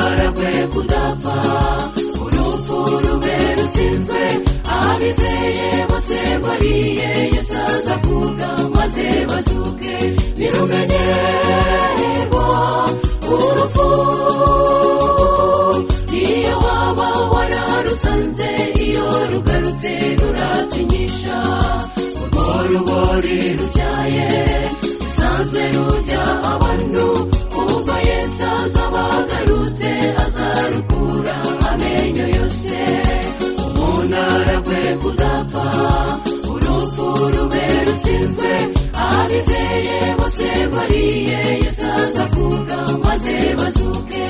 ariko ndapfa urupfu rube rutsinzwe abizeye bose bariye yesaza kuga maze bazuke biruganirwa urupfu iyo waba wararusanze iyo rugarutse ruratinyisha urwo rubori rubyaye rusanzwe rurya abantu ubwo yesaza bagarutse azarukura amenyo yose umuntu aragwe kudapfa urupfu rube rutsinzwe abizeye bose bariye yesaza kuga maze bazuke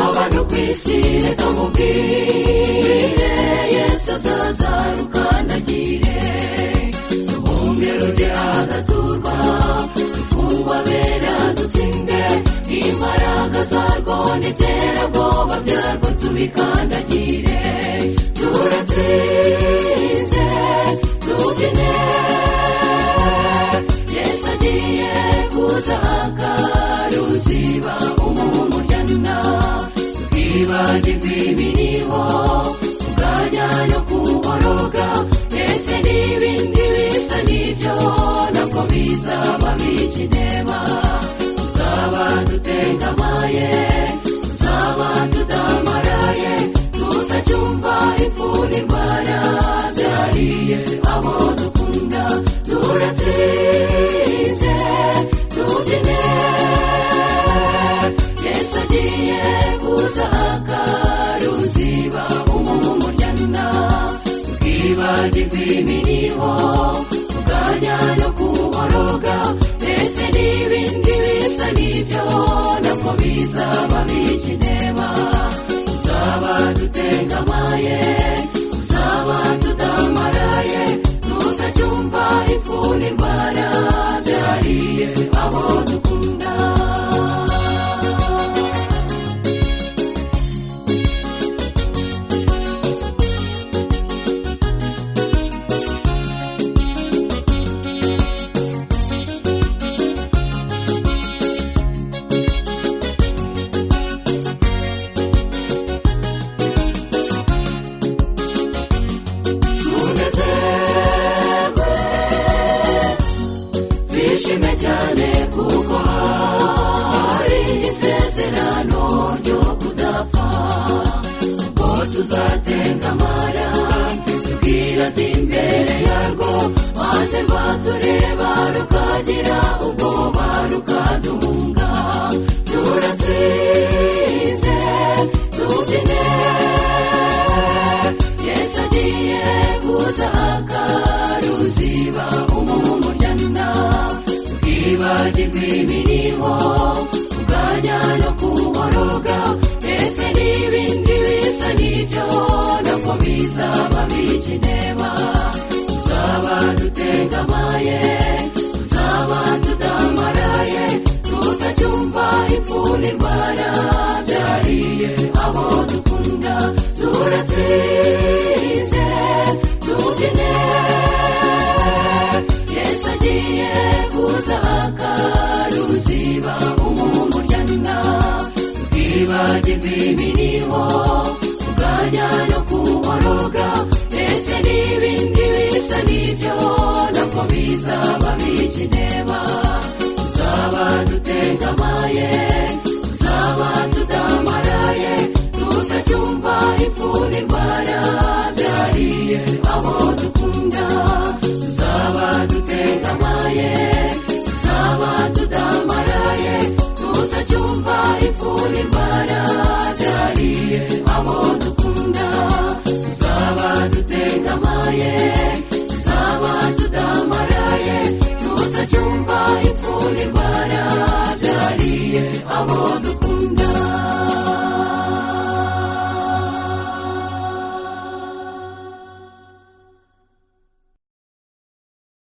abantu ku isi reka mubwire yesu azaza rukandagire duhunge rujye ahadaturwa dufungwa bera dutsinde imbaraga zarwo n'iterabwoba byarwo tubikandagire turatsinze tubyine yesu agiye kuza akaruziba umuntu ujyana twibagirwe ibiriho tuganya no kuboroga ndetse n'ibindi bisa n'ibyo nako bizaba bikineba tuzaba dutengamaye tuzaba tudamaraye tutacyumva impfu n'indwara byariye abo dukunda turatsinze tubyine yesu agiye kuza akaruziba umuntu ujyana twibagirwe ibiriho tuganya no kuboroga ndetse n'ibindi bisa n'ibyo nako bizaba bikineba tuzaba dutengamaye tuzaba tudamaraye tutacyumva impfu n'indwara byariye abo dukunda tunezerwe twishime cyane kuko hari isezerano ryo kudapfa ubwo tuzatengamara tubwira ati imbere yarwo maze rwatureba rukagira ubwoba rukaduhunga turatsinze tubyine yesu agiye kuza akaruziba umuntu ujyana twibagirwe ibiriho tuganya no kuboroga ndetse n'ibindi bisa n'ibyo nako bizaba bikineba tuzaba dutengamaye tuzaba tudamaraye tutacyumva impfu n'indwara byariye abo dukunda turatsinze tubyine yesu agiye kuza akaruziba umuntu ujyana twibagirwe ibiriho tuganya no kuboroga ndetse n'ibindi bisa n'ibyo nako bizaba bikineba tuzaba dutengamaye tuzaba tudamaraye tutacyumva impfu n'indwara byariye abo dukunda